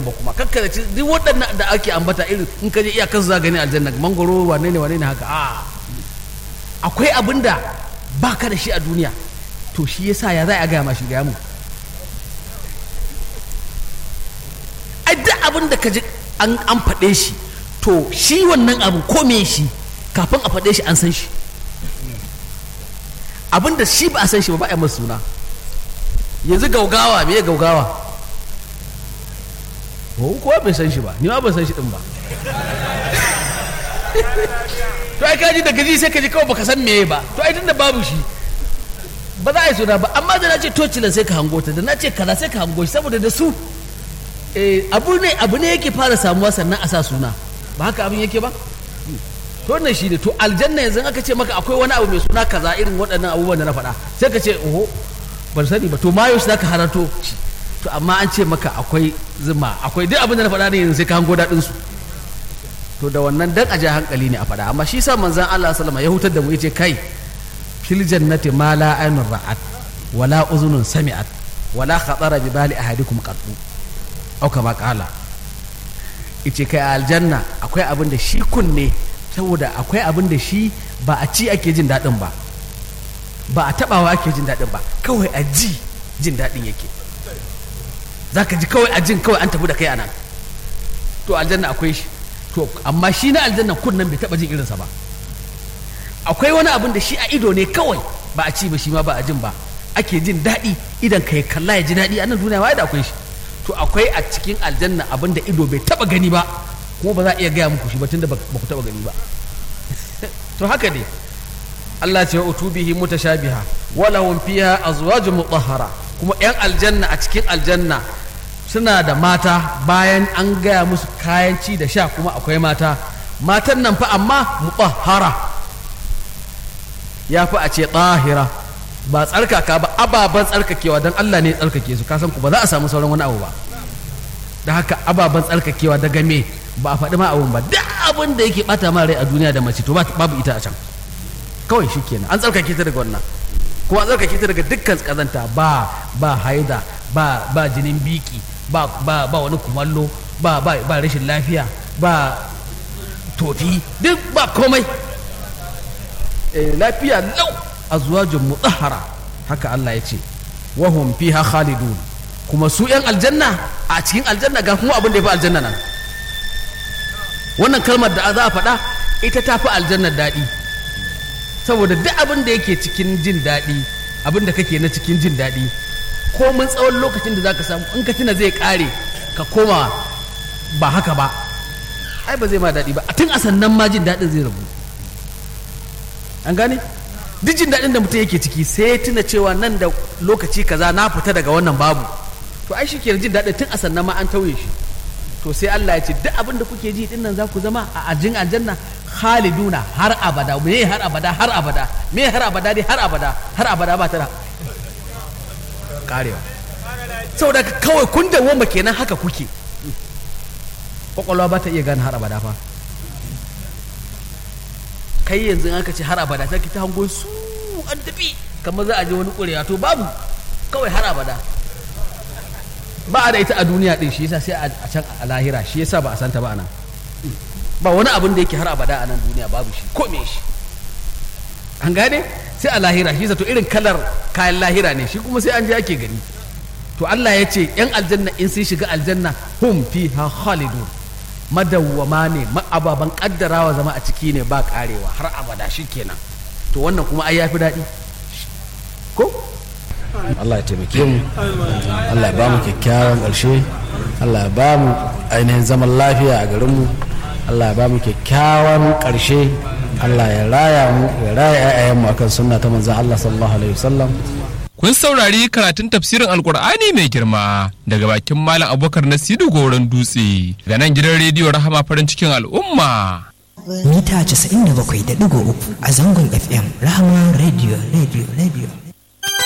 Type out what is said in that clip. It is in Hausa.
ba kuma kakkada ci duk waɗannan da ake ambata irin in ka je iyakar za gani aljanna mangoro wane ne wane ne haka a akwai abin da ba ka da shi a duniya to shi yasa ya za a gaya ma shi gaya mu ai duk abin da ka ji an an faɗe shi to shi wannan abin ko me shi kafin a faɗe shi an san shi abin da shi ba a san shi ba ba a yi masa suna yanzu gaugawa me gaugawa ko kowa bai san shi ba ni ma ban san shi din ba to ai kaji da gaji sai kaji kawai baka san meye ba to ai tunda babu shi ba za a yi suna ba amma da na ce tocilan sai ka hango ta da na ce kaza sai ka hango shi saboda da su eh, abu ne abu ne yake fara samuwa sannan a sa suna ba haka abin yake ba to wannan shi ne to aljanna yanzu aka ce maka akwai wani abu mai suna kaza irin waɗannan abubuwan da na faɗa sai ka ce oho ban sani ba to mayo shi zaka haranto shi to amma an ce maka akwai zuma akwai duk abin da na faɗa ne yanzu sai ka hango daɗin su to da wannan dan aja hankali ne a faɗa amma shi sa manzon Allah sallama ya hutar da mu yace kai fil jannati ma la aynun ra'at wala uzunun sami'at wala khatara bi bali ahadikum qattu au kama qala yace kai a aljanna akwai abin da shi kunne saboda akwai abin da shi ba a ci ake jin daɗin ba ba a tabawa ake jin daɗin ba kawai a ji jin daɗin yake za ka ji kawai a jin kawai an tafi da kai a nan to aljanna akwai shi to amma shi na aljanna kunnan bai taɓa jin irinsa ba akwai wani abin da shi a ido ne kawai ba a ci ba shi ma ba a jin ba ake jin daɗi idan ka kalla ya ji daɗi a nan duniya wa da akwai shi to akwai a cikin aljanna abin da ido bai taɓa gani ba kuma ba za a iya gaya muku shi ba tunda ba ku taɓa gani ba to haka ne Allah ce wa utubihi mutashabiha wa lahum fiha azwajun mutahhara kuma yan aljanna a cikin aljanna suna da mata bayan an gaya musu kayan ci da sha kuma akwai mata matan nan fa amma mutahhara ya fi a ce tahira ba tsarkaka ba ababen tsarkakewa don Allah ne tsarkake su kasan ku ba za a samu sauran wani abu ba da haka ababen tsarkakewa daga me ba a faɗi ma abun ba duk abin da yake bata ma rai a duniya da mace to babu ita a can kawai shi kenan an tsarkake ta daga wannan kuma an tsarkake ta daga dukkan kazanta ba ba haida ba ba jinin biki ba ba ba wani kumallo ba ba ba rashin lafiya ba tofi duk ba komai eh, lafiya lau azwajun mutahhara haka Allah ya ce wahum fiha khalidun kuma su yan aljanna a cikin aljanna ga kuma abin da ya fi aljanna nan wannan kalmar da za a faɗa ita ta fi aljannar daɗi saboda duk abin da yake cikin jin daɗi abin da kake na cikin jin daɗi komin tsawon lokacin da za ka samu in ka tuna zai ƙare ka koma ba haka ba ai ba zai ma daɗi ba a tun a sannan ma jin daɗin zai rabu an gane duk jin daɗin da mutum yake ciki sai ya tuna cewa nan da lokaci kaza na fita daga wannan babu to ai shi ke jin daɗin tun a sannan ma an tauye shi to sai Allah ya ce duk abin da kuke ji din nan za ku zama a ajin aljanna khaliduna har abada me har abada har abada me har abada dai har abada har abada ba ta da karewa saboda kawai kun dawoma kenan haka kuke kwakwalwa ba ta iya gane har abada fa kai yanzu aka ce har abada sai ki ta hango su an tafi kamar za a je wani ƙurewa to babu kawai har abada ba a da ita a duniya din shi yasa sai a can a lahira shi yasa ba a santa ba anan ba wani abin da yake har abada a nan duniya babu shi ko me shi an gane sai a lahira shi to irin kalar kayan lahira ne shi kuma sai an je ake gani to Allah ya ce yan aljanna in sun shiga aljanna hum fiha khalidun madawwama ne ababan kaddarawa zama a ciki ne ba karewa har abada shi kenan to wannan kuma ai yafi daɗi ko Allah ya taimake mu Allah ya ba mu kyakkyawan ƙarshe Allah ya ba mu ainihin zaman lafiya a garinmu Allah ya ba mu kyakkyawan ƙarshe Allah ya raya mu ya raya 'ya'yanmu akan sunna ta manzon Allah sallallahu alaihi wasallam Kun saurari karatun tafsirin Alkur'ani mai girma daga bakin Malam Abubakar Nasiru Goron Dutse ga nan gidan rediyo Rahama farin cikin al'umma. Mita 97.3 a zangon FM Rahama Radio Radio Radio.